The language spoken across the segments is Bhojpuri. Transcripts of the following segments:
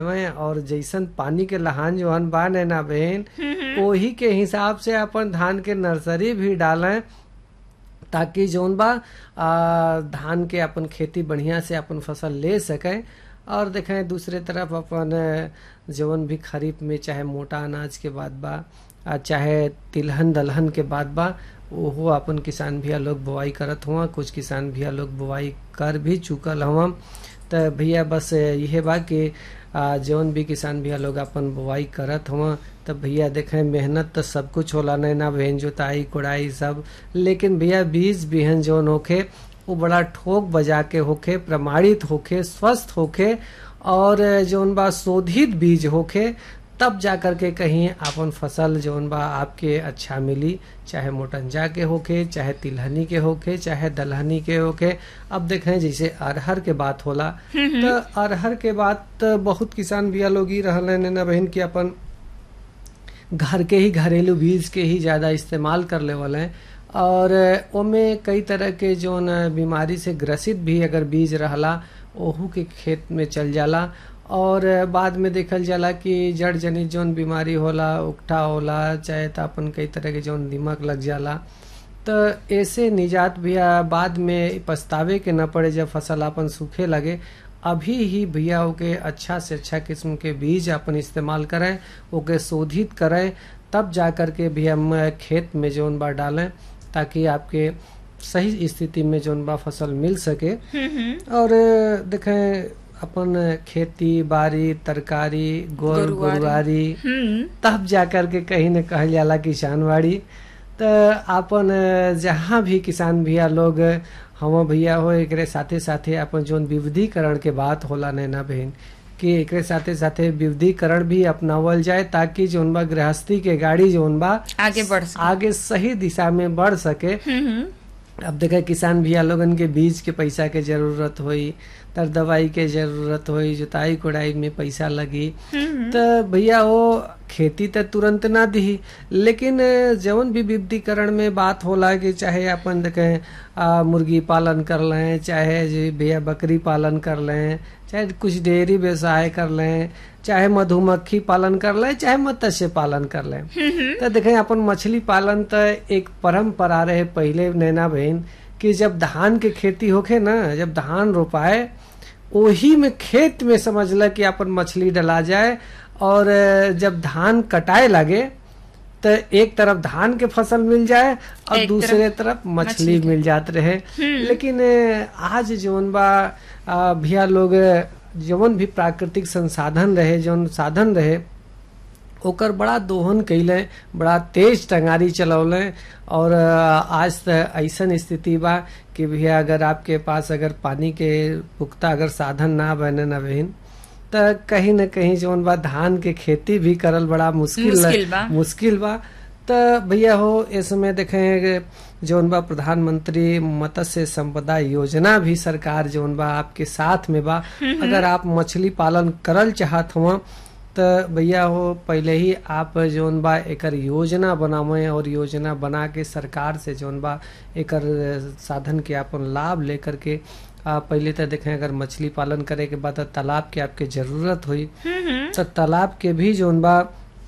में और जैसन पानी के लहान जोहन बा नैना बहन ओही के हिसाब से अपन धान के नर्सरी भी डालें ताकि जौन बा आ, धान के अपन खेती बढ़िया से अपन फसल ले सकें और देखें दूसरे तरफ अपन अ, जौन भी खरीफ में चाहे मोटा अनाज के बाद बा आ, चाहे तिलहन दलहन के बाद बा ओहो अपन किसान भैया लोग बुआई करत हुआ कुछ किसान भैया लोग बुआई कर भी चुकल हुआ त भैया बस यह बा कि आ, जौन भी किसान भैया लोग अपन बुआई करत हुआ तब भैया देखें मेहनत तो सब कुछ होला नहीं ना बहन जोताई कोड़ाई सब लेकिन भैया बीज बिहन जौन होखे वो बड़ा ठोक बजा के होखे प्रमाणित होखे स्वस्थ होखे और जौन बा शोधित बीज होखे तब जा करके कहीं अपन फसल जौन बा आपके अच्छा मिली चाहे मोटंजा के होखे चाहे तिलहनी के होखे चाहे दलहनी के होखे अब देखें जैसे अरहर के बात होला तो अरहर के बात तो बहुत किसान भैया लोग ही रहल हैं ना बहन की अपन घर के ही घरेलू बीज के ही ज्यादा इस्तेमाल कर ले वाले हैं और ओमे कई तरह के जौन बीमारी से ग्रसित भी अगर बीज रहला ओहू के खेत में चल जाला और बाद में देखल जाला कि जड़ जनित जौन बीमारी होला उकठा होला चाहे तो अपन कई तरह के जौन दिमक लग जाला तो ऐसे निजात भैया बाद में पछतावे के न पड़े जब फसल अपन सूखे लगे अभी ही भैया ओके अच्छा से अच्छा किस्म के बीज अपन इस्तेमाल करें ओके शोधित करें तब जा कर के भी हम खेत में जौन बा डालें ताकि आपके सही स्थिति में जौन बा फसल मिल सके और देखें अपन खेती बाड़ी तरकारी गोर गोरुआरी। गोरुआरी हम्म तब जा कर के कहीं न कहल जाला किसानवाड़ी तो अपन जहाँ भी किसान भैया लोग हम भैया हो एकरे साथे साथे अपन जोन विविधीकरण के बात होला नैना बहन कि एकरे साथे साथे विविधीकरण भी अपनावल जाए ताकि जोन बा गृहस्थी के गाड़ी जोन बा आगे बढ़ सके आगे सही दिशा में बढ़ सके हम्म अब देखे किसान भैया लोगन के बीज के पैसा के जरूरत होई तर दवाई के जरूरत होई जुताई कोड़ाई में पैसा लगी तो भैया वो खेती तो तुरंत ना दी लेकिन जवन भी विविधीकरण में बात होला कि चाहे अपन देखें आ, मुर्गी पालन कर लें चाहे जे भैया बकरी पालन कर लें चाहे कुछ डेयरी व्यवसाय कर लें चाहे मधुमक्खी पालन कर लें चाहे मत्स्य पालन कर लें तो देखें अपन मछली पालन तो एक परंपरा रहे पहले नैना बहन कि जब धान के खेती होखे ना जब धान रोपाए ओही में खेत में समझ ल कि अपन मछली डला जाए और जब धान कटाए लगे तो एक तरफ धान के फसल मिल जाए और एक दूसरे तरफ तरफ मछली मछली के। मिल जात रहे लेकिन अ, आज जौन बा अ, भैया लोग जवन भी प्राकृतिक संसाधन रहे जौन साधन रहे ओकर बड़ा दोहन कैले बड़ा तेज टंगारी चलौले और अ, आज त ऐसन स्थिति बा कि भैया अगर आपके पास अगर पानी के पुख्ता अगर साधन ना बने न बहन त कहीं न कहीं जौन बा धान के खेती भी करल बड़ा मुश्किल मुश्किल बा। मुश्किल बा त भैया हो इस समय देखें जौन बा प्रधानमंत्री मत्स्य संपदा योजना भी सरकार जौन बा आपके साथ में बा अगर आप मछली पालन करल चाहत हुआ तो भैया हो पहले ही आप जौन बा एकर योजना बनावे और योजना बना के सरकार से जौन बा एकर साधन के अपन लाभ लेकर के आप पहले तो देखें अगर मछली पालन करे के बाद तालाब के आपके जरूरत हुई तो तालाब के भी जौन बा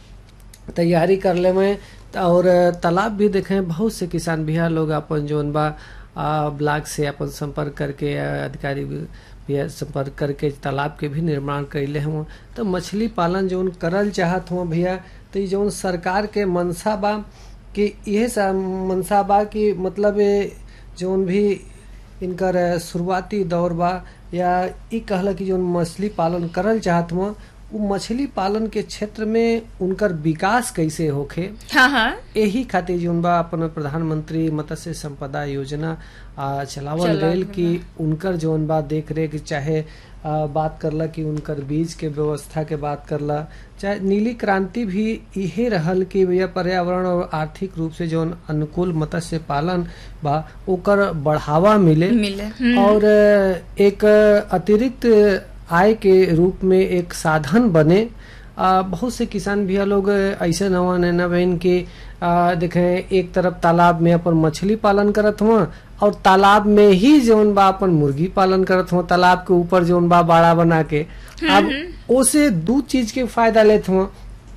तैयारी कर ले में त- और तालाब भी देखें बहुत से किसान भैया लोग अपन जौन बा आ, ब्लॉक से अपन संपर्क करके आ, अधिकारी भी भैया संपर्क करके तालाब के भी निर्माण कैले हुआ तो मछली पालन जौन करल चाहत हुआ भैया तो ये जौन सरकार के मनसा बा कि यह सा मनसा बा कि मतलब ये जौन भी इनकर शुरुआती दौर बा या ई कहला कि जौन मछली पालन करल चाहत हुआ उ मछली पालन के क्षेत्र में उनकर विकास कैसे होखे हाँ हाँ यही खातिर जौन बा अपन प्रधानमंत्री मत्स्य संपदा योजना आ, चलावल चलावल गईल कि उनकर जौन बा देख रेख चाहे आ, बात करला कि उनकर बीज के व्यवस्था के बात करला चाहे नीली क्रांति भी इहे रहल कि भैया पर्यावरण और आर्थिक रूप से जौन अनुकूल मत्स्य पालन बा ओकर बढ़ावा मिले मिले और एक अतिरिक्त आय के रूप में एक साधन बने आ, बहुत से किसान भैया लोग ऐसे नवा नैना बहन के आ, देखें एक तरफ तालाब में अपन मछली पालन करत हुआ और तालाब में ही जौन बा अपन मुर्गी पालन करत हुआ तालाब के ऊपर जौन बा बाड़ा बना के अब ओसे दू चीज के फायदा लेत हुआ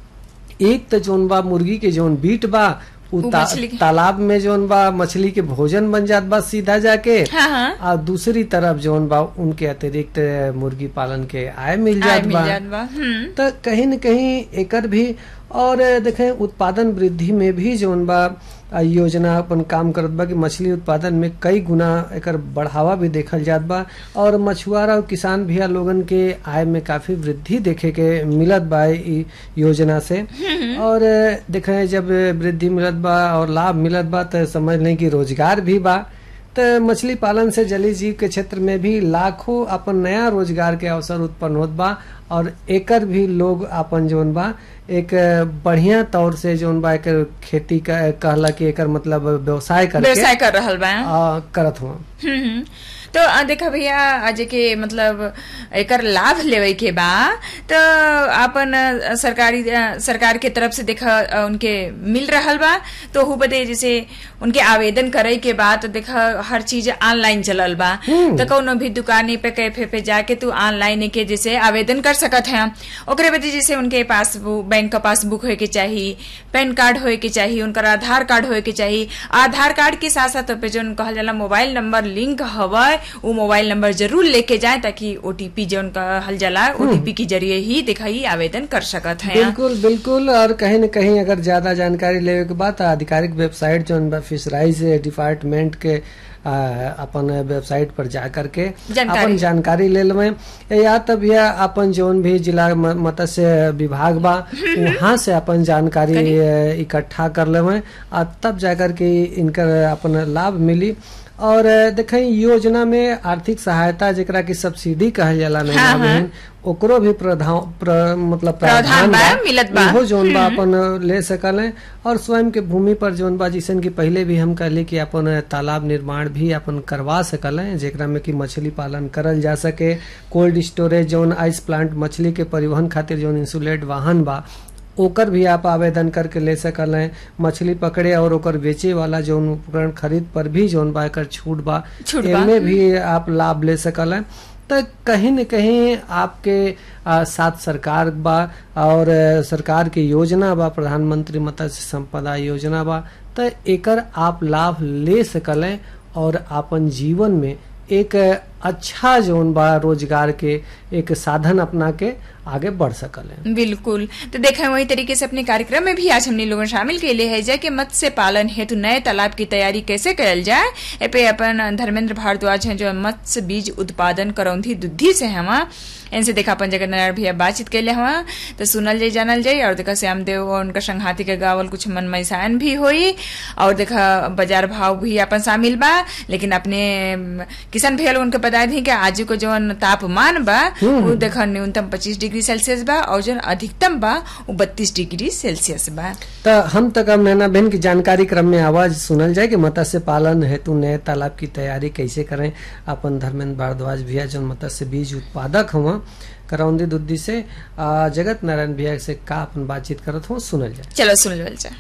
एक तो जौन बा मुर्गी के जौन बीट बा उ उ ता, मछली के- तालाब में जौन बा मछली के भोजन बन जात बा सीधा जाके हाँ हाँ और दूसरी तरफ जौन बा उनके अतिरिक्त मुर्गी पालन के आय मिल आय जात मिल बा जात बा हम्म तो कहीं न कहीं एकर भी और देखें उत्पादन वृद्धि में भी जौन बा आ, योजना अपन काम करत बा कि मछली उत्पादन में कई गुना एकर बढ़ावा भी देखल जात बा और मछुआरा और किसान भैया लोगन के आय में काफी वृद्धि देखे के मिलत बा ई योजना से और देखें जब वृद्धि मिलत बा और लाभ मिलत बा तो समझ लें कि रोजगार भी बा तो मछली पालन से जलीय जीव के क्षेत्र में भी लाखों अपन नया रोजगार के अवसर उत्पन्न होत बा और एकर भी लोग अपन जोन बा एक बढ़िया तौर से जोन बा एकर खेती का कहला कि एकर मतलब व्यवसाय करके व्यवसाय कर रहल बा आ, करत हुआ हम्म, हम्म। तो आ, देखा भैया आज के मतलब एकर लाभ लेवे के बा तो अपन अ, सरकारी अ, सरकार के तरफ से देखा अ, उनके मिल रहल बा तो हु बदे जैसे उनके आवेदन करे के बाद तो देखा हर चीज ऑनलाइन चलल बा तो कौनो भी दुकाने पे कैफे पे जाके तू ऑनलाइन के जैसे आवेदन कर सकत है ओकरे बदे जैसे उनके पासबुक बैंक का पासबुक होए के चाहिए पैन कार्ड होए के चाहिए उनकर आधार कार्ड होए के चाहिए आधार कार्ड के साथ साथ पे जो कहल जाला मोबाइल नंबर लिंक हवय वो मोबाइल नंबर जरूर लेके जाए ताकि ओटीपी जो कहल जाला ओटीपी के जरिए ही दिखाई आवेदन कर सकत है बिल्कुल बिल्कुल और कहीं न कहीं अगर ज्यादा जानकारी लेवे के बाद आधिकारिक वेबसाइट जो बा फिशराइज डिपार्टमेंट के आ, अपन वेबसाइट पर जा करके जानकारी। अपन जानकारी ले लेवे या तब या अपन जोन भी जिला म- मत्स्य विभाग बा वहाँ से अपन जानकारी अ, इकट्ठा कर लेवे आ तब जाकर के इनकर अपन लाभ मिली और अ, देखें योजना में आर्थिक सहायता जेकरा की सब्सिडी कहल जाला नहीं हाँ, हाँ। ओकरो भी प्रधान प्र, मतलब प्रावधान बा, मिलत बा। इहो जोन बा अपन ले सकल है और स्वयं के भूमि पर जोन बा जिसन की पहले भी हम कहले कि अपन तालाब निर्माण भी अपन करवा सकल है जेकरा में कि मछली पालन करल जा सके कोल्ड स्टोरेज जोन आइस प्लांट मछली के परिवहन खातिर जोन इंसुलेट वाहन बा ओकर भी आप आवेदन करके ले सकल हैं मछली पकड़े और ओकर बेचे वाला जोन उपकरण खरीद पर भी जोन बा एकर छूट बा छूट बा। एमे भी आप लाभ ले सकल हैं तो कहीं न कहीं आपके आ, साथ सरकार बा और आ, सरकार की योजना बा प्रधानमंत्री मत्स्य संपदा योजना बा तो एकर आप लाभ ले सकल और आपन जीवन में एक अच्छा जोन बा रोजगार के एक साधन अपना के आगे बढ़ सकल है बिल्कुल तो देखा वही तरीके से अपने कार्यक्रम में भी आज हमने लोगों शामिल के लिए है कि मत्स्य पालन हेतु नए तालाब की तैयारी कैसे करल जाए ए पे अपन धर्मेंद्र भारद्वाज हैं जो मत्स्य बीज उत्पादन करौंधी दुद्धि से हवा इनसे देखा अपन जगत नारायण भैया बातचीत कैले हवा तो सुनल जाई जानल जाई और देखा श्याम देव और उनका संघाती के गावल कुछ मन मैसान भी होई और देखा बाजार भाव भी अपन शामिल बा लेकिन अपने अम, किसान भैया लोगन के बता दी कि आज को जो तापमान बा वो देखा न्यूनतम पच्चीस डिग्री सेल्सियस बा और जो अधिकतम बा वो बत्तीस डिग्री सेल्सियस बा तो हम तक अब नैना बहन की जानकारी क्रम में आवाज सुनल जाए कि मत्स्य पालन हेतु नए तालाब की तैयारी कैसे करें अपन धर्मेंद्र भारद्वाज भैया जो मत्स्य बीज उत्पादक हुआ करौंदी दुद्दी से आ, जगत नारायण भैया से का अपन बातचीत करत हो सुनल जाए चलो सुन लो जा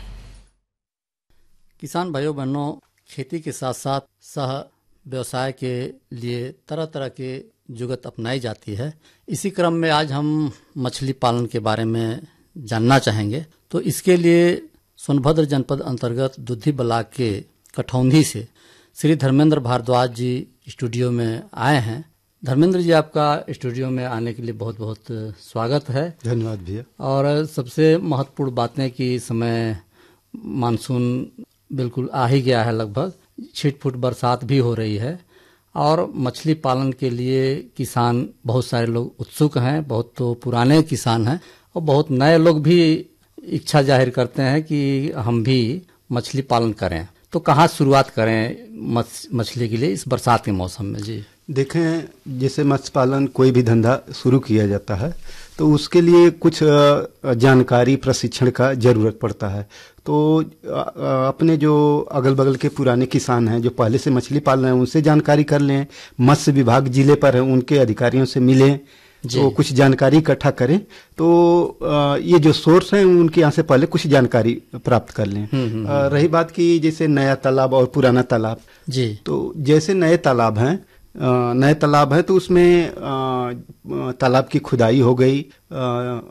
किसान भाइयों बहनों खेती के साथ साथ सह व्यवसाय के लिए तरह तरह के जुगत अपनाई जाती है इसी क्रम में आज हम मछली पालन के बारे में जानना चाहेंगे तो इसके लिए सोनभद्र जनपद अंतर्गत दुधी ब्लाक के कठौंधी से श्री धर्मेंद्र भारद्वाज जी स्टूडियो में आए हैं धर्मेंद्र जी आपका स्टूडियो में आने के लिए बहुत बहुत स्वागत है धन्यवाद भैया और सबसे महत्वपूर्ण बातें कि इस समय मानसून बिल्कुल आ ही गया है लगभग छिट फुट बरसात भी हो रही है और मछली पालन के लिए किसान बहुत सारे लोग उत्सुक हैं बहुत तो पुराने किसान हैं और बहुत नए लोग भी इच्छा जाहिर करते हैं कि हम भी मछली पालन करें तो कहाँ शुरुआत करें मछ, मछली के लिए इस बरसात के मौसम में जी देखें जैसे मत्स्य पालन कोई भी धंधा शुरू किया जाता है तो उसके लिए कुछ अ, जानकारी प्रशिक्षण का जरूरत पड़ता है तो अ, अ, अपने जो अगल बगल के पुराने किसान हैं जो पहले से मछली पाल रहे हैं उनसे जानकारी कर लें मत्स्य विभाग जिले पर है उनके अधिकारियों से मिलें तो कुछ जानकारी इकट्ठा करें तो अ, ये जो सोर्स हैं उनके यहाँ से पहले कुछ जानकारी प्राप्त कर लें अ, रही बात की जैसे नया तालाब और पुराना तालाब जी तो जैसे नए तालाब हैं नए तालाब है तो उसमें तालाब की खुदाई हो गई